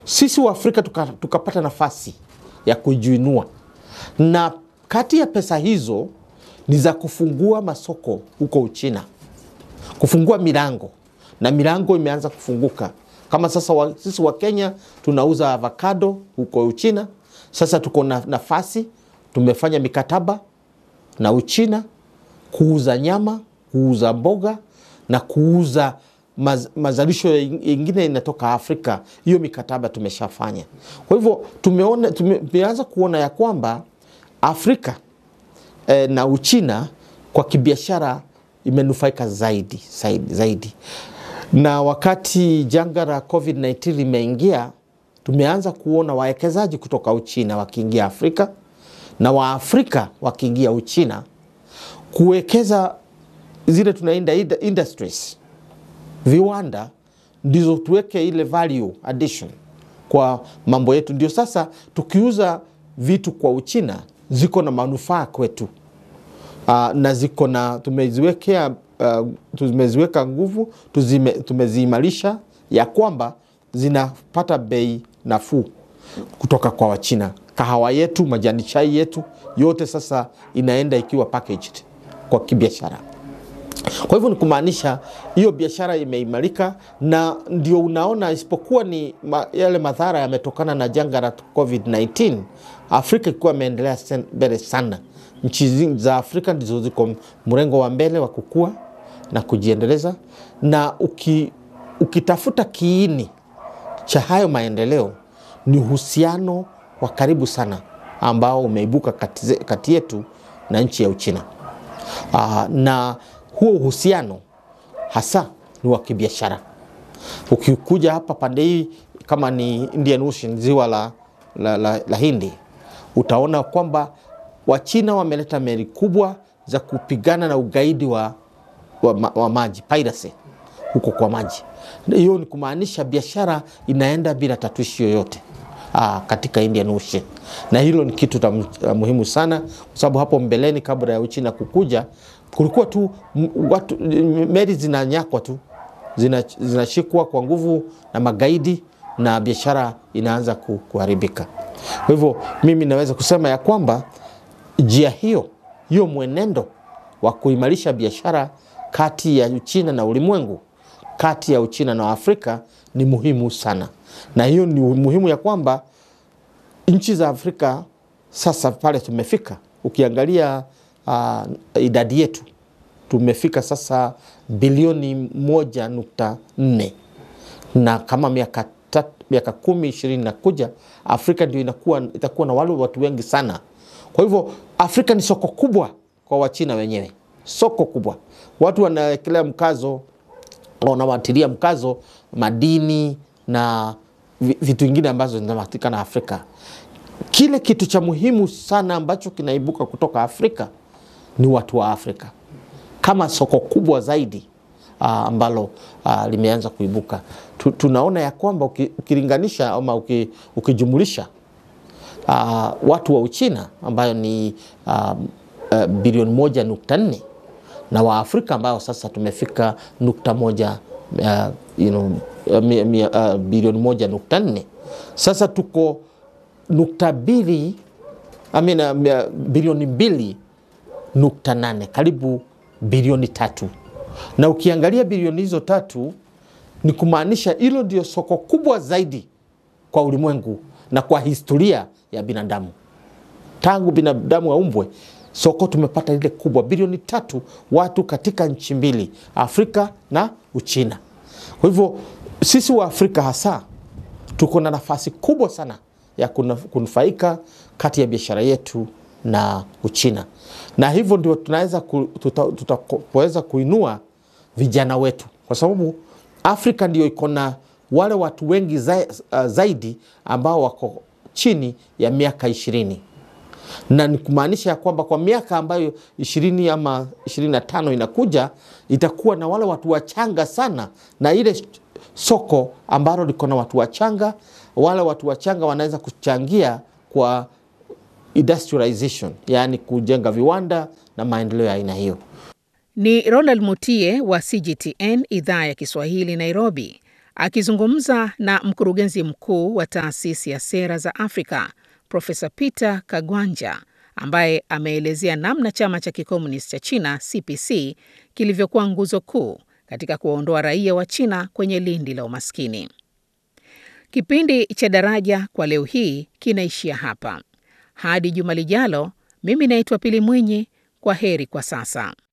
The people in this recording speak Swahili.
sisi wa Afrika tukapata tuka nafasi ya kujiinua, na kati ya pesa hizo ni za kufungua masoko huko Uchina, kufungua milango, na milango imeanza kufunguka kama sasa wa, sisi wa Kenya tunauza avocado huko Uchina. Sasa tuko na nafasi, tumefanya mikataba na Uchina kuuza nyama, kuuza mboga na kuuza maz, mazalisho yengine inatoka Afrika. Hiyo mikataba tumeshafanya. Kwa hivyo tumeona, tumeanza kuona ya kwamba Afrika eh, na Uchina kwa kibiashara imenufaika zaidi, zaidi, zaidi na wakati janga la COVID-19 limeingia, tumeanza kuona wawekezaji kutoka Uchina wakiingia Afrika na Waafrika wakiingia Uchina kuwekeza zile tunaenda industries, viwanda, ndizo tuweke ile value addition kwa mambo yetu. Ndio sasa tukiuza vitu kwa Uchina ziko na manufaa kwetu, uh, na ziko na tumeziwekea Uh, tumeziweka nguvu tuzime, tumeziimarisha ya kwamba zinapata bei nafuu kutoka kwa Wachina. Kahawa yetu, majani chai yetu yote sasa inaenda ikiwa packaged kwa kibiashara. Kwa hivyo ni kumaanisha hiyo biashara imeimarika, na ndio unaona, isipokuwa ni ma, yale madhara yametokana na janga la COVID-19, Afrika ikiwa imeendelea mbele sana. Nchi za Afrika ndizo ziko mrengo wa mbele wa kukua na kujiendeleza, na uki, ukitafuta kiini cha hayo maendeleo ni uhusiano wa karibu sana ambao umeibuka kati, kati yetu na nchi ya Uchina. Aa, na huo uhusiano hasa ni wa kibiashara. Ukikuja hapa pande hii kama ni Indian Ocean, ziwa la, la, la, la Hindi, utaona kwamba Wachina wameleta meli kubwa za kupigana na ugaidi wa, wa, wa maji piracy huko kwa maji. Hiyo ni kumaanisha biashara inaenda bila tatuishi yoyote aa, katika Indian Ocean, na hilo ni kitu tam, muhimu sana, kwa sababu hapo mbeleni kabla ya Uchina kukuja kulikuwa tu watu, meli zinanyakwa tu zinashikwa kwa nguvu na magaidi na biashara inaanza kuharibika. Kwa hivyo mimi naweza kusema ya kwamba njia hiyo hiyo mwenendo wa kuimarisha biashara kati ya Uchina na ulimwengu, kati ya Uchina na Afrika ni muhimu sana, na hiyo ni muhimu ya kwamba nchi za Afrika sasa pale tumefika, ukiangalia uh, idadi yetu tumefika sasa bilioni moja nukta nne na kama miaka miaka kumi ishirini na kuja Afrika ndio inakuwa itakuwa na wale watu wengi sana. Kwa hivyo Afrika ni soko kubwa kwa Wachina wenyewe, soko kubwa. Watu wanawekelea mkazo, wanawatilia mkazo madini na vitu vingine ambazo zinapatikana Afrika. Kile kitu cha muhimu sana ambacho kinaibuka kutoka Afrika ni watu wa Afrika kama soko kubwa zaidi uh, ambalo uh, limeanza kuibuka. Tu, tunaona ya kwamba ukilinganisha ama uki, ukijumulisha uh, watu wa Uchina ambayo ni uh, uh, bilioni moja nukta nne na Waafrika ambao sasa tumefika nukta moja uh, you know, uh, uh, bilioni moja nukta nne sasa tuko nukta mbili I mean, uh, bilioni mbili nukta nane karibu bilioni tatu na ukiangalia bilioni hizo tatu ni kumaanisha hilo ndio soko kubwa zaidi kwa ulimwengu na kwa historia ya binadamu tangu binadamu aumbwe. Soko tumepata lile kubwa bilioni tatu, watu katika nchi mbili, Afrika na Uchina. Kwa hivyo sisi wa Afrika hasa tuko na nafasi kubwa sana ya kunufaika kati ya biashara yetu na Uchina, na hivyo ndio tunaweza tutaweza kuinua vijana wetu, kwa sababu Afrika ndio iko na wale watu wengi za, uh, zaidi ambao wako chini ya miaka ishirini na ni kumaanisha ya kwamba kwa miaka ambayo ishirini ama ishirini na tano inakuja itakuwa na wale watu wachanga sana, na ile soko ambalo liko na watu wachanga, wale watu wachanga wanaweza kuchangia kwa industrialization, yaani kujenga viwanda na maendeleo ya aina hiyo. Ni Ronald Mutie wa CGTN idhaa ya Kiswahili Nairobi, Akizungumza na mkurugenzi mkuu wa taasisi ya sera za Afrika Profesa Peter Kagwanja ambaye ameelezea namna chama cha kikomunisti cha China CPC kilivyokuwa nguzo kuu katika kuwaondoa raia wa China kwenye lindi la umaskini. Kipindi cha Daraja kwa leo hii kinaishia hapa. Hadi juma lijalo, mimi naitwa Pili Mwinyi. Kwa heri kwa sasa.